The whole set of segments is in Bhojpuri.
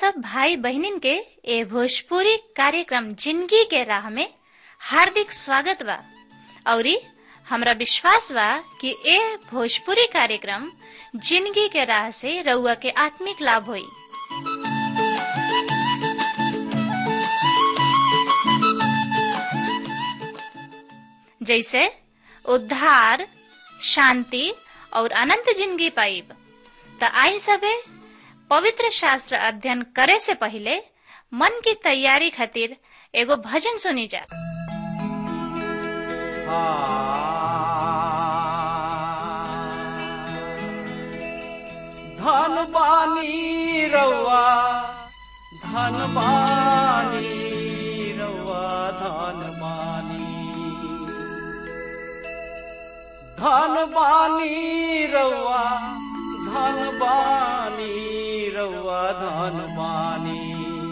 सब भाई बहनिन के ए भोजपुरी कार्यक्रम जिंदगी के राह में हार्दिक स्वागत बा औरी हमरा विश्वास बा कि ए भोजपुरी कार्यक्रम जिंदगी के राह से रउआ के आत्मिक लाभ होई जैसे उद्धार शांति और अनंत जिंदगी पाइब त आई सबे पवित्र शास्त्र अध्ययन करे से पहले मन की तैयारी खातिर एगो भजन सुनी जा धन बानी रउआ धन बानी रउआ धन बानी धन बानी रउआ धन बानी रउआ धन बानी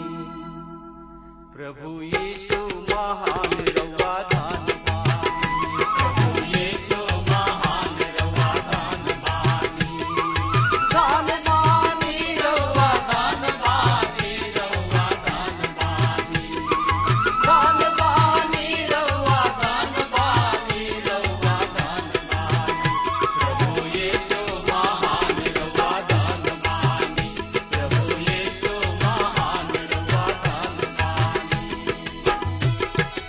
प्रभु यीशु महान रउआ धन बानी प्रभु यीशु महान रउआ धन बानी धन बानी रउआ धन बानी रउआ धन बानी धन बानी रउआ धन बानी रउआ धन बानी प्रभु यीशु महान रउआ धन बानी प्रभु यीशु महान रउआ धन बानी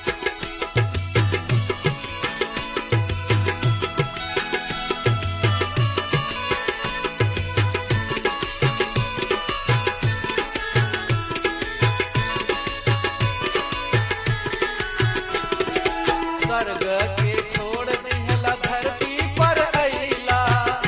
स्वर्ग के छोड़ दिहला धरती पर अइला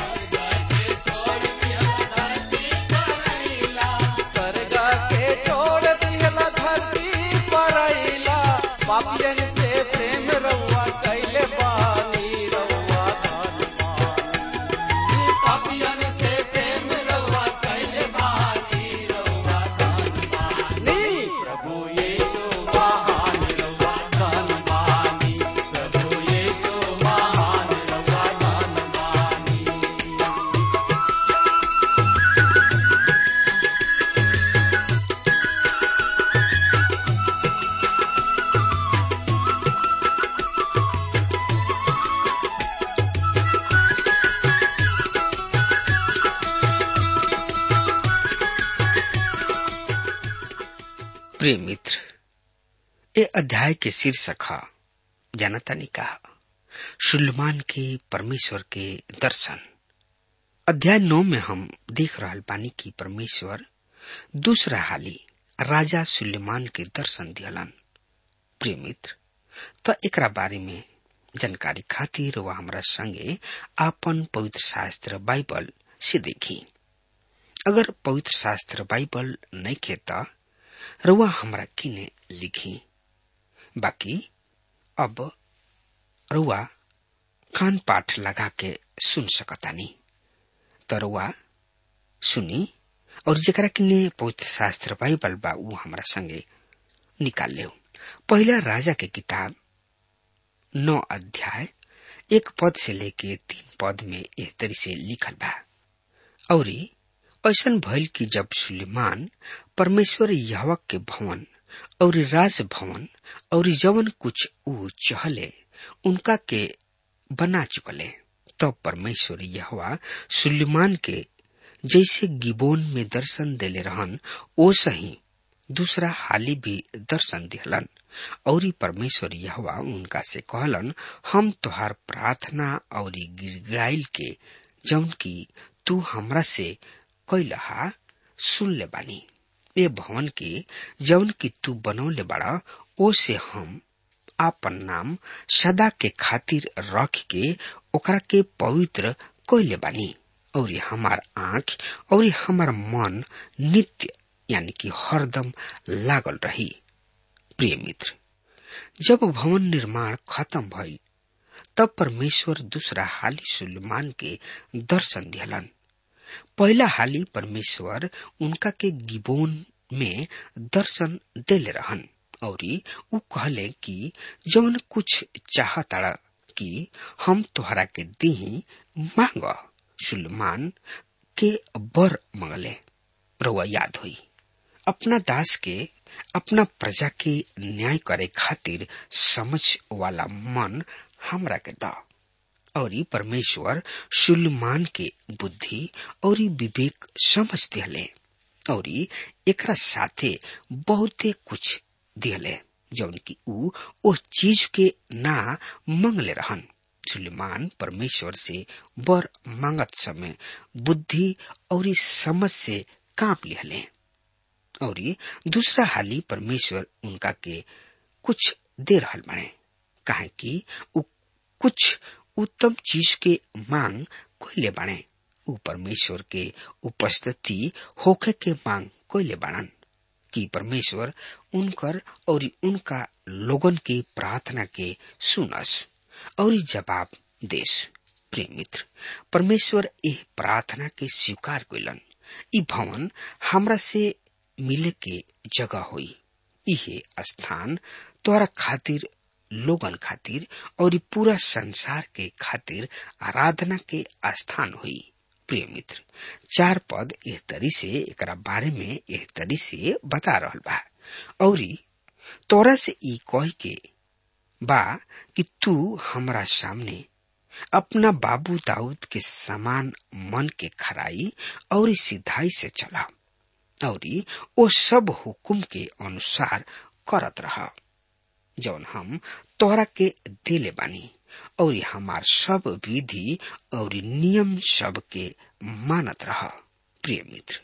स्वर्ग के छोड़ दिहला धरती पर अइला पापियन से प्रेम रउआ कैले बानी रउआ धन बानी पापियन से प्रेम रउआ कैले बानी रउआ धन बानी प्रभु यीशु महान रउआ धन बानी प्रभु यीशु महान रउआ धन बानी प्रिय मित्र ये अध्याय के शीर्षक है जनता ने कहा सुलेमान के परमेश्वर के दर्शन अध्याय नौ में हम देख रहा बानी की परमेश्वर दूसरा हाली राजा सुलेमान के दर्शन दियलन प्रिय मित्र तो एकरा बारे में जानकारी खातिर वह हमरा संगे आपन पवित्र शास्त्र बाइबल से देखी अगर पवित्र शास्त्र बाइबल नहीं खेता रुआ हमरा किने लिखी बाकी अब रुआ कान पाठ लगा के सुन सकतानी तो रुआ सुनी और जरा किने पवित्र शास्त्र बाइबल बा ऊ हमरा संगे निकाल ले पहला राजा के किताब नौ अध्याय एक पद से लेके तीन पद में एह तरी से लिखल बा औरी ऐसन भइल कि जब सुलेमान परमेश्वर यहवा के भवन और राज भवन और जवन कुछ ऊ चहले उनका के बना चुकले तब परमेश्वर यहवा सुलेमान के जैसे गिबोन में दर्शन देले रहन ओ सही दूसरा हाली भी दर्शन दिहलन और परमेश्वर यहवा उनका से कहलन हम तोहार प्रार्थना और गिड़गिड़ाइल के जौन की तू हमरा से कैलहा सुन ले बानी ये भवन के जौन की तू बनौले बड़ा ओ से हम आपन नाम सदा के खातिर रख के ओकरा के पवित्र कैले बानी और हमार आंख और हमार मन नित्य यानी कि हरदम लागल रही प्रिय मित्र जब भवन निर्माण खत्म भइल तब परमेश्वर दूसरा हाली सुलेमान के दर्शन दिहलन पहला हाली परमेश्वर उनका के गिबोन में दर्शन देले रहन और उ कहले कि जवन कुछ चाहताड़ा कि हम तोहरा के दी मांग सुलेमान के बर मंगले रउआ याद हुई अपना दास के अपना प्रजा के न्याय करे खातिर समझ वाला मन हमरा के दा और ई परमेश्वर सुलेमान के बुद्धि और ई विवेक समझ दिले और ई एकरा साथे बहुते कुछ दिले जौन की ऊ ओ चीज के ना मंगले रहन सुलेमान परमेश्वर से बर मांगत समय बुद्धि और ई समझ से कांप लिहले और ई दूसरा हाली परमेश्वर उनका के कुछ दे रहल बने काहे कि ऊ कुछ उत्तम चीज के मांग कोइले बाणे ऊ परमेश्वर के उपस्थिति होखे के मांग कोइले बाणन कि परमेश्वर उनकर और उनका लोगन के प्रार्थना के सुनस और जवाब देश प्रिय मित्र परमेश्वर एह प्रार्थना के स्वीकार कइलन ई भवन हमरा से मिले के जगह होई इहे स्थान तोरा खातिर लोगन खातिर और पूरा संसार के खातिर आराधना के स्थान हुई प्रिय मित्र चार पद एह तरी से एकरा बारे में एह तरी से बता रहल बा और तोरा से ई कह के बा कि तू हमरा सामने अपना बाबू दाऊद के समान मन के खराई और सिधाई से चला और ओ सब हुकुम के अनुसार करत रहा जौन हम तोहरा के दिले बानी और हमार सब विधि और नियम सब के मानत रह प्रिय मित्र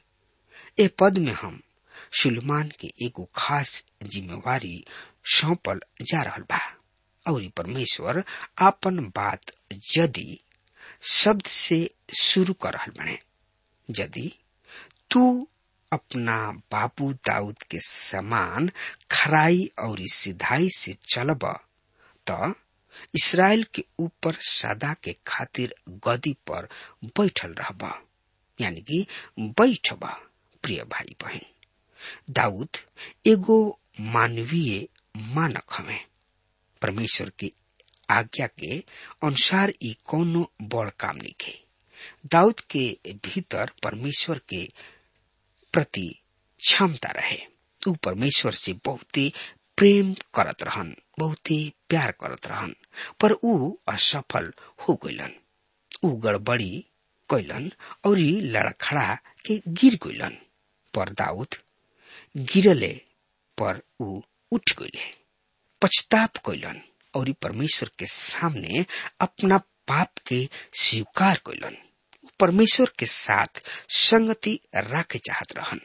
ए पद में हम सुलेमान के एगो खास जिम्मेवारी सौंपल जा रहल बा और परमेश्वर आपन बात यदि शब्द से शुरू कर रहल बने यदि तू अपना बाबू दाऊद के समान खराई और सिधाई से चलब त इसराइल के ऊपर सदा के खातिर गदी पर बैठल रहब यानी कि बैठब प्रिय भाई बहन दाऊद एगो मानवीय मानक हमें परमेश्वर की आज्ञा के अनुसार ई कोनो बड़ काम निके दाऊद के भीतर परमेश्वर के प्रति क्षमता रहे ऊ परमेश्वर से बहुते प्रेम करत रहन बहुते प्यार करत रहन पर ऊ असफल हो गइलन ऊ गड़बड़ी कैलन और लड़खड़ा के गिर गइलन पर दाऊद गिरले पर ऊ उठ गइले पछताप कैलन और परमेश्वर के सामने अपना पाप के स्वीकार कैलन परमेश्वर के साथ संगति रखे चाहत रहन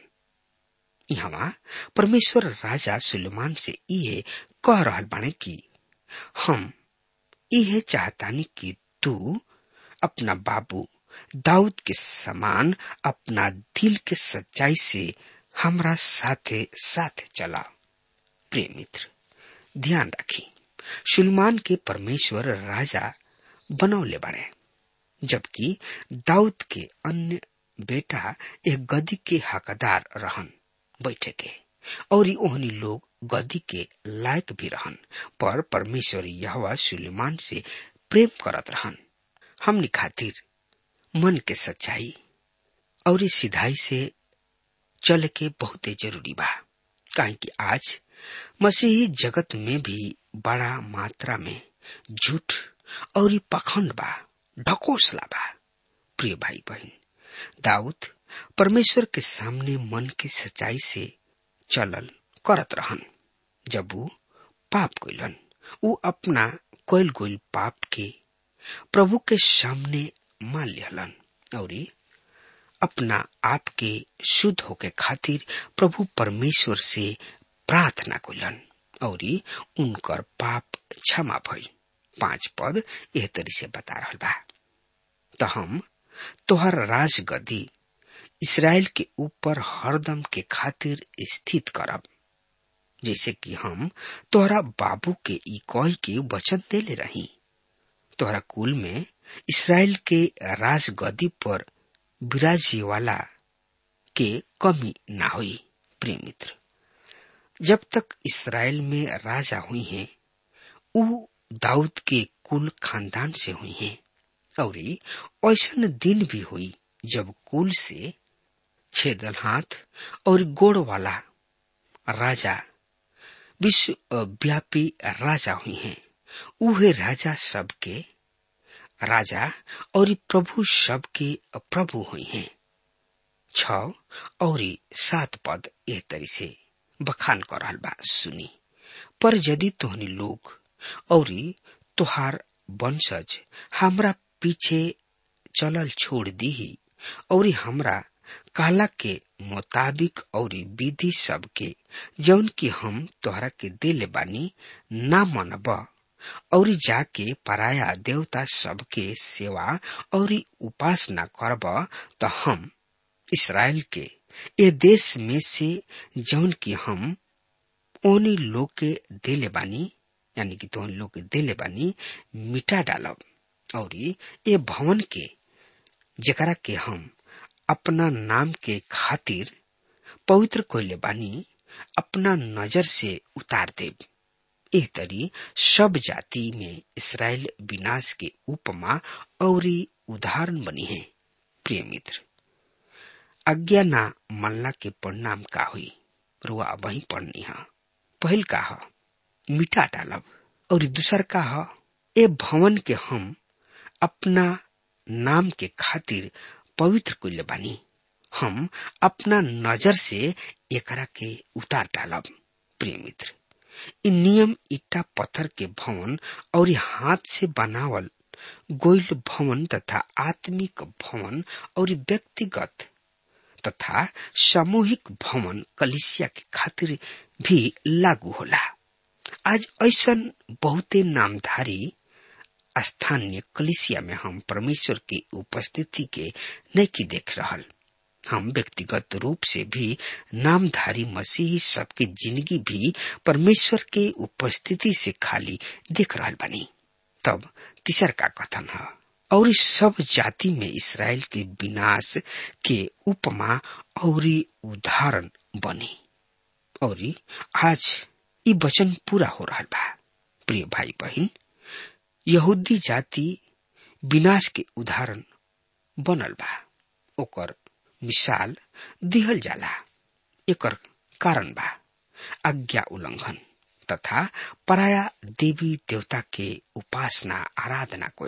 यहाँ परमेश्वर राजा सुलेमान से इहे कह रहल बाने कि हम इहे चाहतानी कि तू अपना बाबू दाऊद के समान अपना दिल के सच्चाई से हमरा साथे साथे चला प्रिय मित्र ध्यान रखी सुलेमान के परमेश्वर राजा बनौले बने जबकि दाऊद के अन्य बेटा एक गदी के हकदार रहन बैठे के और ओहनी लोग गदी के लायक भी रहन पर परमेश्वर यहवा सुलेमान से प्रेम करत रहन हमनी खातिर मन के सच्चाई और सिधाई से चल के बहुते जरूरी बा काहे कि आज मसीही जगत में भी बड़ा मात्रा में झूठ और पखंड बा ढकोसला बा प्रिय भाई बहन दाऊद परमेश्वर के सामने मन के सच्चाई से चलल करत रहन जब वो पाप कैलन वो अपना कोयल गोल पाप के प्रभु के सामने मान लिहलन और अपना आप के शुद्ध होके खातिर प्रभु परमेश्वर से प्रार्थना कैलन और उनकर पाप क्षमा भइल पांच पद एह तरी से बता रहा बा तो हम तोहर राज गदी इसराइल के ऊपर हरदम के खातिर स्थित करब जैसे कि हम तोहरा बाबू के ई कह के वचन देले रही तोहरा कुल में इसराइल के राज गदी पर विराजे वाला के कमी ना हुई प्रिय मित्र जब तक इसराइल में राजा हुई हैं ऊ दाऊद के कुल खानदान से हुई हैं और ऐसा दिन भी हुई जब कुल से छेदल हाथ और गोड़ वाला राजा विश्व व्यापी राजा हुई हैं उहे राजा सबके राजा और प्रभु सबके प्रभु हुई हैं छ और सात पद एह तरी से बखान कर रहल बा सुनी पर यदि तोहनी लोग और तोहार वंशज हमरा पीछे चलल छोड़ दी और हमरा काला के मुताबिक और विधि सब के जौन की हम तोहरा के दिले बानी ना मनब और जाके पराया देवता सब के सेवा और उपासना करब तो हम इसराइल के ए देश में से जौन की हम ओनी लोग के दिले बानी यानी कि तोहन लोग के दिले बानी मिटा डालब और ये भवन के जकरा के हम अपना नाम के खातिर पवित्र कोयले बानी अपना नजर से उतार देव एह तरी सब जाति में इसराइल विनाश के उपमा और उदाहरण बनी है प्रिय मित्र आज्ञा ना मल्ला के परिणाम का हुई रुआ वही पढ़नी है पहल का है मिटा डालब और दूसर का है ए भवन के हम अपना नाम के खातिर पवित्र कुल्य बानी हम अपना नजर से एकरा के उतार डालब प्रिय मित्र इ नियम ईटा पत्थर के भवन और हाथ से बनावल गोइल भवन तथा आत्मिक भवन और व्यक्तिगत तथा सामूहिक भवन कलिसिया के खातिर भी लागू होला आज ऐसा बहुते नामधारी स्थानीय कलिसिया में हम परमेश्वर की उपस्थिति के नहीं देख रहल हम व्यक्तिगत रूप से भी नामधारी मसीही सबके जिंदगी भी परमेश्वर के उपस्थिति से खाली देख रहल बनी तब तीसर का कथन है और सब जाति में इसराइल के विनाश के उपमा और उदाहरण बनी और आज ये वचन पूरा हो रहा बा प्रिय भाई बहन यहूदी जाति विनाश के उदाहरण बनल बा ओकर मिसाल दिहल जाला एकर कारण बा आज्ञा उल्लंघन तथा पराया देवी देवता के उपासना आराधना कोई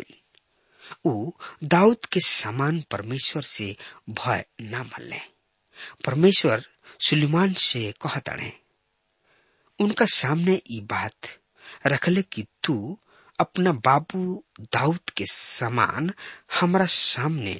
ऊ दाऊद के समान परमेश्वर से भय न मल्ले परमेश्वर सुलेमान से कहतणे उनका सामने ये बात रखले कि तू अपना बाबू दाऊद के समान हमरा सामने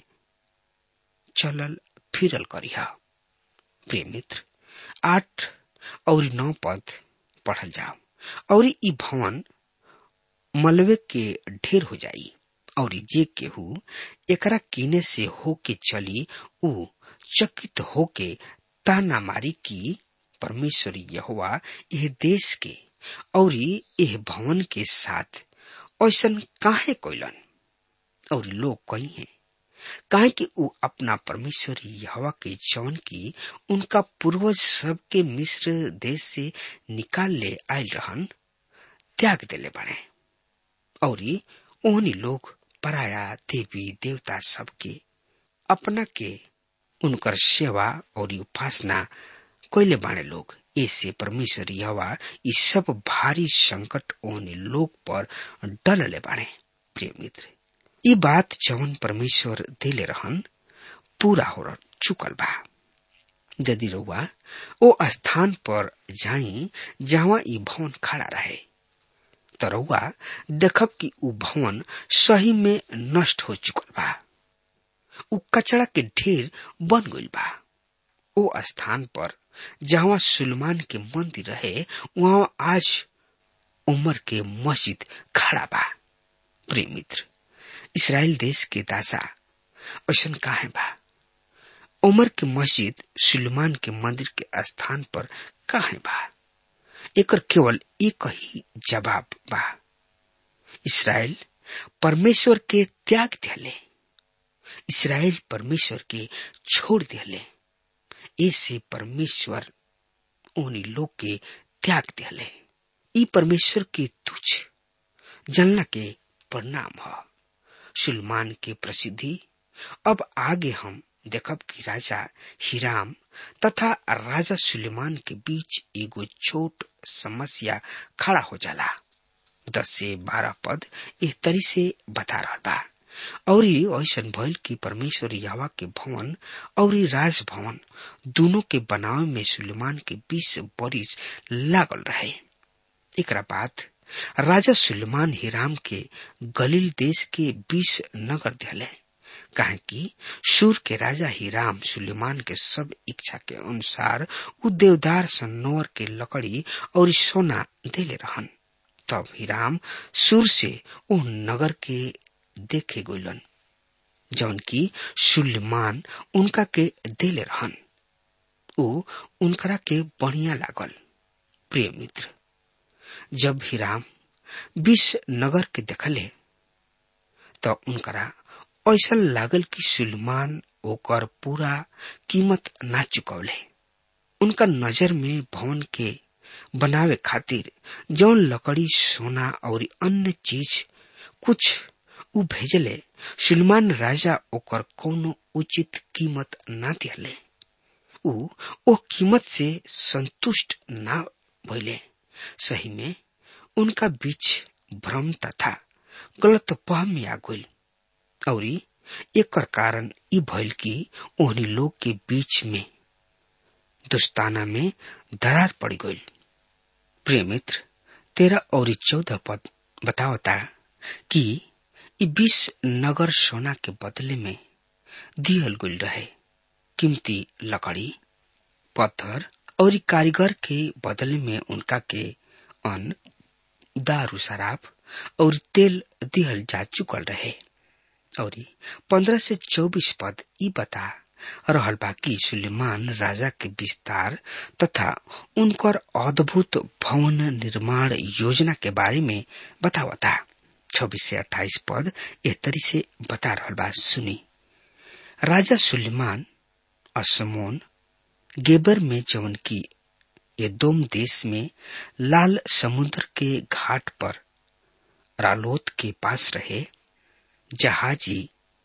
चलल फिरल करिह प्रिय मित्र आठ और नौ पद पढ़ल जाओ और ई भवन मलबे के ढेर हो जाई और जे केहू एकरा किने से होके चली ऊ चकित होके ताना मारी की परमेश्वर यहोवा यह देश के और यह भवन के साथ ऐसा काहे कोइलन और लोग कही हैं काहे कि ऊ अपना परमेश्वर यहोवा के जौन की उनका पूर्वज सब के मिस्र देश से निकाल ले आयल रहन त्याग देले बने और ओहनी लोग पराया देवी देवता सबके अपना के उनकर सेवा और उपासना कोयले बाणे लोग ऐसे परमेश्वर यहोवा इस सब भारी संकट ओहनी लोग पर डलले बाणे प्रिय मित्र ये बात जवन परमेश्वर दिले रहन पूरा हो चुकल बा यदि रउआ ओ स्थान पर जाई जहाँ ई भवन खड़ा रहे तो रउआ देखब कि ऊ भवन सही में नष्ट हो चुकल बा ऊ कचड़ा के ढेर बन गइल बा ओ स्थान पर जहाँ सुलेमान के मंदिर रहे वहाँ आज उमर के मस्जिद खड़ा बा प्रिय मित्र इसराइल देश के दासा ऐसा काहे बा उमर के मस्जिद सुलेमान के मंदिर के स्थान पर काहे बा एकर केवल एक ही जवाब बा इसराइल परमेश्वर के त्याग दिले इसराइल परमेश्वर के छोड़ दिले ऐसे परमेश्वर उन्हीं लोग के त्याग दिले ई परमेश्वर के तुच्छ जनला के परिणाम है सुलमान के प्रसिद्धि अब आगे हम देखब कि राजा हिराम तथा राजा सुलेमान के बीच एगो छोट समस्या खड़ा हो जाला दस से बारह पद इस तरी से बता रहा बा और ऐसन भइल कि परमेश्वर यावा के भवन और राज भवन दोनों के बनावे में सुलेमान के बीस बरिस लागल रहे एकरा बाद राजा सुलेमान हिराम के गलील देश के बीस नगर दिले काहे कि सूर के राजा हिराम सुलेमान के सब इच्छा के अनुसार उ देवदार सन्नोर के लकड़ी और सोना देले रहन तब हिराम सूर से उ नगर के देखे गोलन जौन की सुलेमान उनका के देले रहन उ उनकरा के बढ़िया लागल प्रिय मित्र जब हिराम बीस नगर के देखले तो उनकरा ऐसा लागल कि सुलेमान ओकर पूरा कीमत ना चुकौले उनका नजर में भवन के बनावे खातिर जौन लकड़ी सोना और अन्य चीज कुछ उ भेजले सुलेमान राजा ओकर कोनो उचित कीमत ना दिले उ ओ कीमत से संतुष्ट ना भइले सही में उनका बीच भ्रम तथा गलत फहमी आ गई और एकर कारण ई भइल कि ओहनी लोग के बीच में दुस्ताना में दरार पड़ गई प्रिय मित्र तेरह और चौदह पद बतावता कि ई बीस नगर सोना के बदले में दियल गुल रहे कीमती लकड़ी पत्थर और कारीगर के बदले में उनका के अन्न दारू शराब और तेल दिहल जा चुकल रहे और पंद्रह से चौबीस पद ई बता रहल बा कि सुलेमान राजा के विस्तार तथा उनकर अद्भुत भवन निर्माण योजना के बारे में बतावता छब्बीस से अट्ठाईस पद एह तरी से बता रहल बा सुनी राजा सुलेमान असमोन गेबर में जवन की एदोम देश में लाल समुद्र के घाट पर रालोत के पास रहे जहाजी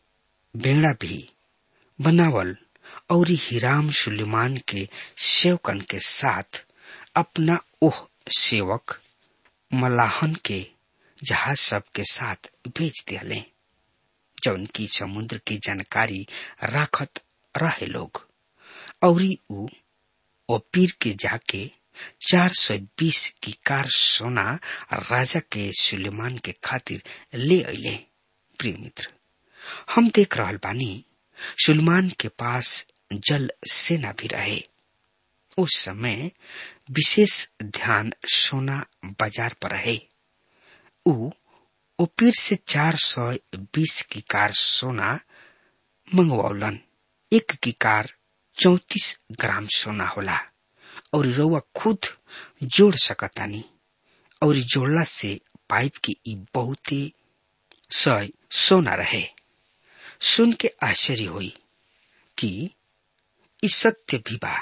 बेड़ा भी बनावल और हिराम सुलेमान के सेवकन के साथ अपना ओह सेवक मलाहन के जहाज सब के साथ भेज दिले जौन की समुद्र की जानकारी राखत रहे लोग और ऊ ओपीर के जाके चार सौ बीस की कार सोना राजा के सुलेमान के खातिर ले अले प्रिय मित्र हम देख रहल बानी सुलेमान के पास जल सेना भी रहे उस समय विशेष ध्यान सोना बाजार पर रहे ऊ ओपीर से चार सौ बीस की कार सोना मंगवौलन एक की कार चौतीस ग्राम सोना होला और रउआ खुद जोड़ सकतानी और जोड़ला से पाइप की ई बहुते सय सोना रहे सुन के आश्चर्य हुई कि ई सत्य भी बा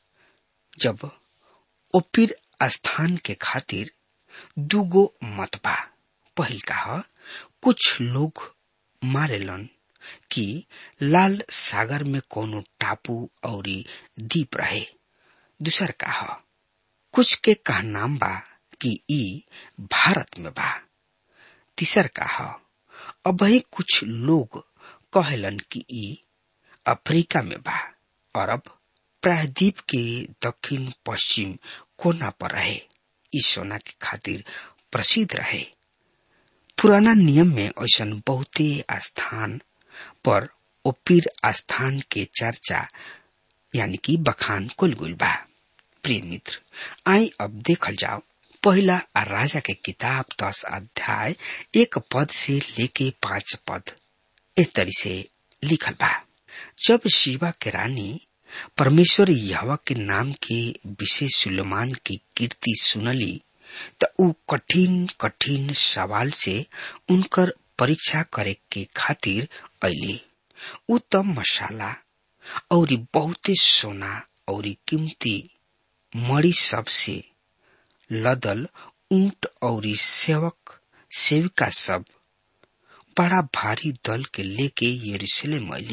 जब ओपीर स्थान के खातिर दूगो मत बा पहिल का कुछ लोग मारेलन कि लाल सागर में कोनो टापू और द्वीप रहे दूसर का कुछ के कह नाम बा कि ई भारत में बा तीसर का अब ही कुछ लोग कहलन कि ई अफ्रीका में बा और अब प्रायद्वीप के दक्षिण पश्चिम कोना पर रहे ई सोना के खातिर प्रसिद्ध रहे पुराना नियम में ऐसा बहुते स्थान पर ओपीर स्थान के चर्चा यानी कि बखान कुल गुल बा प्रिय मित्र आई अब देखल जाओ पहला राजा के किताब दस अध्याय एक पद से लेके पांच पद इस तरी से लिखल बा जब शिवा के रानी परमेश्वर यहवा के नाम के विशेष सुलेमान की कीर्ति सुनली त ऊ कठिन कठिन सवाल से उनकर परीक्षा करे के खातिर अली ऊ त मसाला और बहुते सोना और कीमती मड़ी सबसे लदल ऊंट और सेवक सेविका सब बड़ा भारी दल के लेके यरूशलेम अली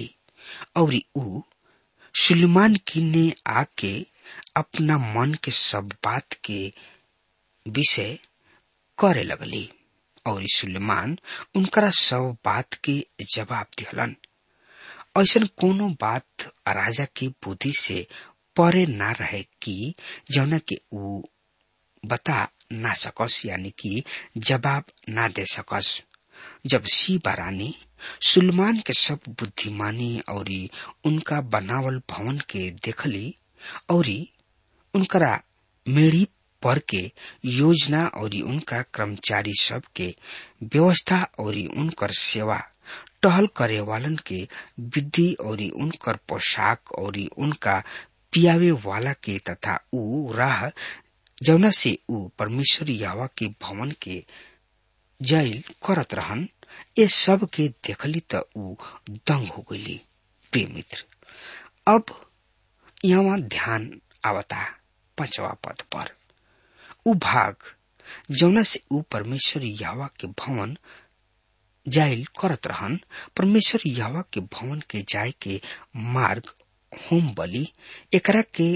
और ऊ सुलेमान किन्ने आके अपना मन के सब बात के विषय करे लगली और सुलेमान उनकरा सब बात के जवाब दिहलन ऐसा कोनो बात राजा की बुद्धि से परे ना रहे कि जौना के ऊ बता ना सकस यानी कि जवाब ना दे सकस जब सीबा रानी सुलमान के सब बुद्धिमानी और उनका बनावल भवन के देखली और उनकरा मेड़ी पर के योजना और उनका कर्मचारी सब के व्यवस्था और उनकर सेवा टहल करे वालन के विधि और उनकर पोशाक और उनका पियावे वाला के तथा ऊ राह जौना से ऊ परमेश्वर यावा के भवन के जैल करत रहन ये सब के देखली त ऊ दंग हो गई प्रिय मित्र अब यहाँ ध्यान आवता पांचवा पद पर ऊ भाग जौना से ऊ परमेश्वर यावा के भवन जाइल करत रहन परमेश्वर यावा के भवन के जाय के मार्ग होम बलि एकरा के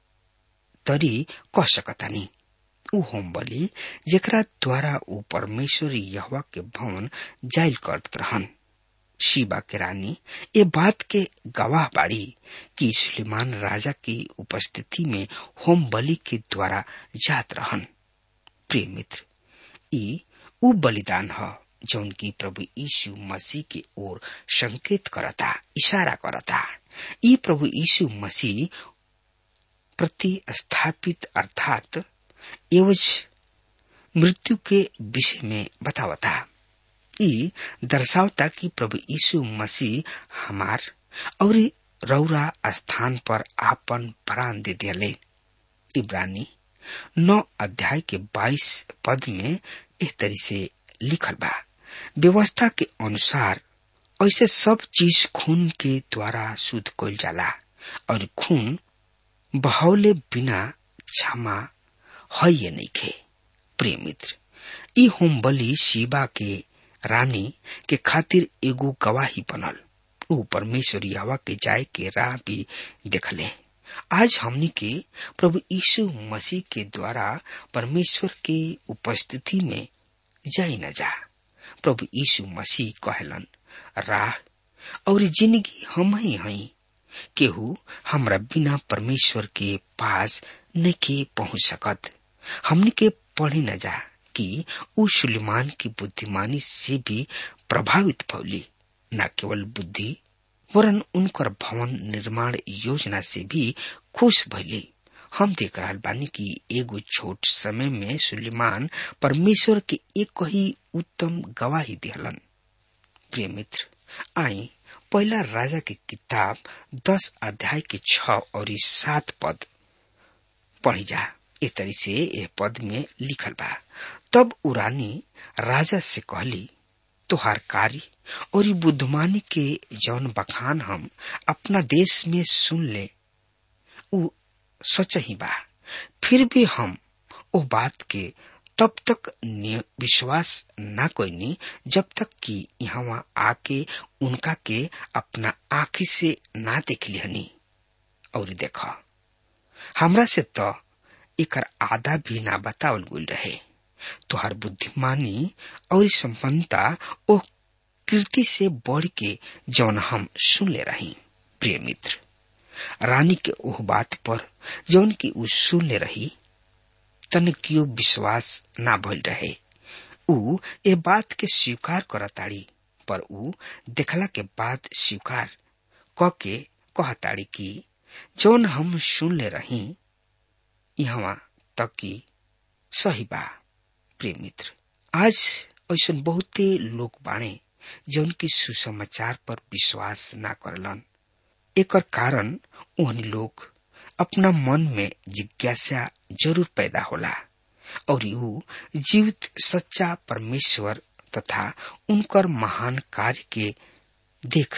तरी कह सकतानी ऊ होम बलि जेकरा द्वारा ऊ परमेश्वर यहवा के भवन जाइल करत रहन शिवा के रानी ये बात के गवाह बाड़ी कि सुलेमान राजा की उपस्थिति में होम बलि के द्वारा जात रहन प्रिय मित्र ई ऊ बलिदान है जौन की प्रभु यीशु मसीह के ओर संकेत करता इशारा करता ई प्रभु यीशु मसीह प्रति स्थापित अर्थात एवज मृत्यु के विषय में बतावता ई दर्शावता कि प्रभु यीशु मसीह हमार और रौरा स्थान पर आपन प्राण दे दिले इब्रानी नौ अध्याय के बाईस पद में इस तरह से लिखल बा व्यवस्था के अनुसार ऐसे सब चीज खून के द्वारा शुद्ध कल जाला और खून बहौले बिना क्षमा है ये नहीं खे प्रिय मित्र ई होम बलि शिवा के रानी के खातिर एगो गवाही बनल ऊ परमेश्वर यावा के जाय के राह भी देखले आज हमनी के प्रभु यीशु मसीह के द्वारा परमेश्वर के उपस्थिति में जाई न जा प्रभु यीशु मसीह कहलन राह और जिंदगी हम ही हई केहू हमरा बिना परमेश्वर के पास नहीं पहुंच सकत हमने के पढ़ी न जा कि उ सुलेमान की बुद्धिमानी से भी प्रभावित भौली न केवल बुद्धि वरन उनकर भवन निर्माण योजना से भी खुश भैली हम देख रहा बानी कि एगो छोट समय में सुलेमान परमेश्वर के एक ही उत्तम गवाही दिहलन प्रिय मित्र आई पहला राजा की किताब दस अध्याय के छ और सात पद पढ़ी जा ए तरी से ए पद में लिखल बा तब उरानी राजा से कहली तोहार कार्य और ई बुद्धमानी के जौन बखान हम अपना देश में सुन ले उ सच ही बा फिर भी हम ओ बात के तब तक विश्वास न कोईनी जब तक कि यहाँ आके उनका के अपना आँखी से ना देख लिहनी और देखा हमरा से तो एकर आधा भी ना बतावल गुल रहे तोहर बुद्धिमानी और संपन्नता ओ कीर्ति से बढ़ के जौन हम सुन ले रही प्रिय मित्र रानी के ओह बात पर जौन की उ सुन ले रही तन कियो विश्वास ना भइल रहे उ ए बात के स्वीकार करताड़ी पर उ देखला के बाद स्वीकार क के कहताड़ी कि जौन हम सुन ले रही यहाँ तक कि सही बा प्रिय मित्र आज ऐसा बहुते लोग बाणे जौन की सुसमाचार पर विश्वास ना करलन एकर कारण उहनी लोग अपना मन में जिज्ञासा जरूर पैदा होला और यू जीवित सच्चा परमेश्वर तथा उनकर महान कार्य के देख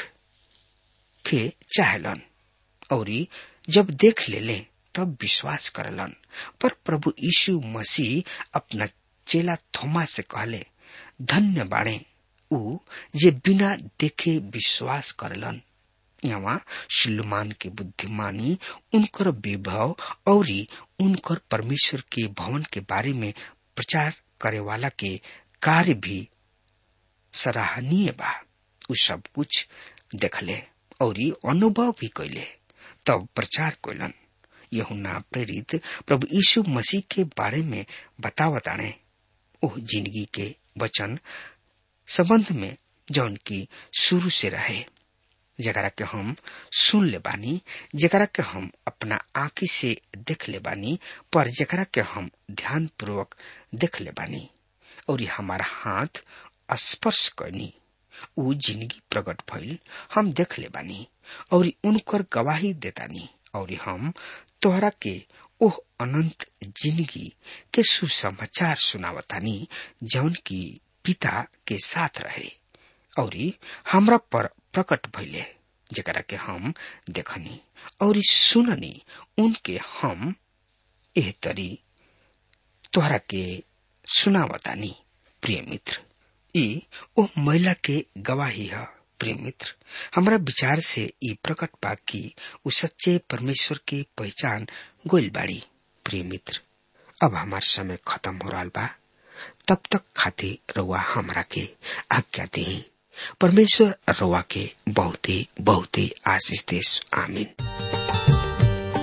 के चाहलन और जब देख ले ले तब विश्वास करलन पर प्रभु यीशु मसीह अपना चेला थोमा से कहले धन्य बाणे ऊ जे बिना देखे विश्वास करलन यहाँ सुलेमान के बुद्धिमानी उनकर विभव और उनकर परमेश्वर के भवन के बारे में प्रचार करे वाला के कार्य भी सराहनीय बा उ सब कुछ देखले और अनुभव भी कैले तब प्रचार कैलन यहुना प्रेरित प्रभु यीशु मसीह के बारे में बतावताने ओह जिंदगी के वचन संबंध में जौन की शुरू से रहे जकरा के हम सुन ले बानी जकरा के हम अपना आंखी से देख ले बानी पर जकरा के हम ध्यान पूर्वक देख ले बानी और हमारा हाथ स्पर्श करनी उ जिंदगी प्रकट भइल हम देख ले बानी और उनकर गवाही देतानी और हम तोहरा के ओह अनंत जिंदगी के सुसमाचार सुनावतानी जौन की पिता के साथ रहे और हमरा पर प्रकट भइले जकरा के हम देखनी और सुननी उनके हम एह तरी तोहरा के सुनावतानी प्रिय मित्र ई ओ महिला के गवाही है प्रिय मित्र हमरा विचार से ई प्रकट बा कि उ सच्चे परमेश्वर के पहचान गोइल बाड़ी प्रिय मित्र अब हमार समय खत्म हो रहा बा तब तक खातिर रउआ हमरा के आज्ञा दी परमेश्वर रउआ के बहुते बहुते आशीष देश आमीन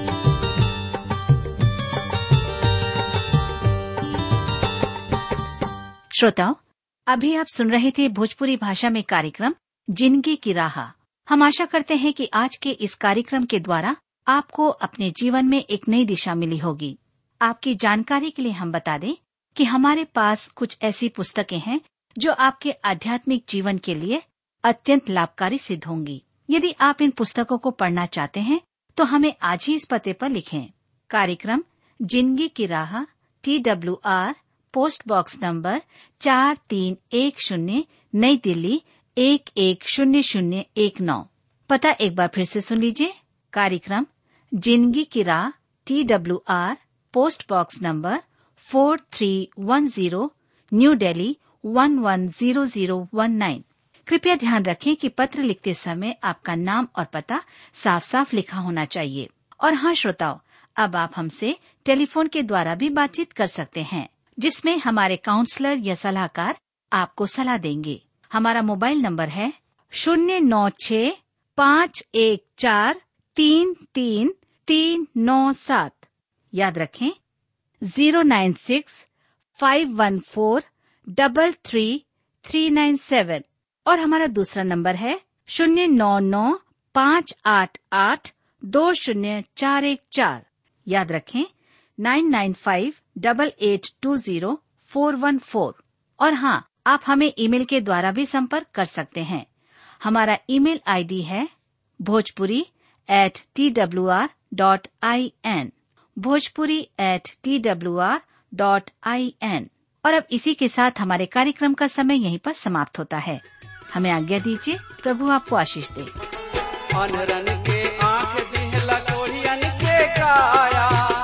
श्रोताओं अभी आप सुन रहे थे भोजपुरी भाषा में कार्यक्रम जिंदगी की राह हम आशा करते हैं कि आज के इस कार्यक्रम के द्वारा आपको अपने जीवन में एक नई दिशा मिली होगी आपकी जानकारी के लिए हम बता दें कि हमारे पास कुछ ऐसी पुस्तकें हैं जो आपके आध्यात्मिक जीवन के लिए अत्यंत लाभकारी सिद्ध होंगी यदि आप इन पुस्तकों को पढ़ना चाहते हैं तो हमें आज ही इस पते पर लिखें कार्यक्रम जिंदगी की राह T W R post box number चार तीन एक शून्य नई दिल्ली एक एक शून्य शून्य एक नौ पता एक बार फिर से सुन लीजिए कार्यक्रम जिंदगी की राह T W R post box number four three one zero new Delhi one one zero zero one nine कृपया ध्यान रखें कि पत्र लिखते समय आपका नाम और पता साफ साफ लिखा होना चाहिए और हाँ श्रोताओं अब आप हमसे टेलीफोन के द्वारा भी बातचीत कर सकते हैं जिसमें हमारे काउंसलर या सलाहकार आपको सलाह देंगे हमारा मोबाइल नंबर है शून्य नौ छ पाँच एक चार तीन तीन तीन नौ सात याद रखें zero nine six five one four double three three nine seven और हमारा दूसरा नंबर है शून्य नौ नौ पाँच आठ आठ दो शून्य चार एक चार याद रखें nine nine five double eight two zero four one four और हाँ आप हमें ईमेल के द्वारा भी संपर्क कर सकते हैं हमारा ईमेल आईडी है Bhojpuri at T W R dot I N Bhojpuri at T W R dot I N और अब इसी के साथ हमारे कार्यक्रम का समय यहीं पर समाप्त होता है हमें आज्ञा दीजिए प्रभु आपको आशीष दे अनरन के आंख दिहला कोढ़ियन के काया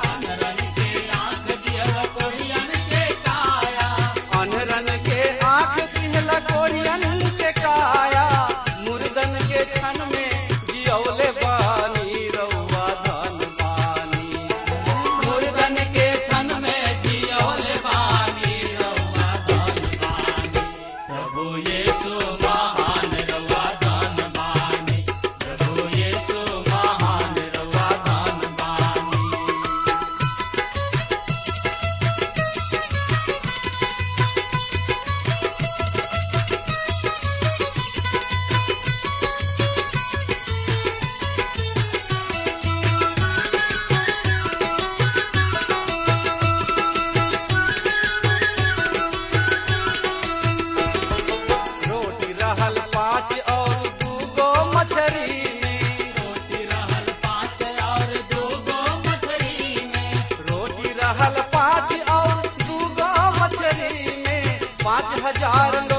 अनरन के आंख दिहला कोढ़ियन के काया मुर्दन के क्षण में जियौले बानी रउआ धन बानी मुर्दन के क्षण में जियौले बानी रउआ धन बानी प्रभु यीशु महान रउआ धन बानी प्रभु यीशु महान रउआ धन बानी रोटी रहल पाँच और दूगो मछरी में रोटी रहल पाँच और दूगो मछरी में रोटी रहल पाँच और दूगो मछरी में पाँच हजार लोग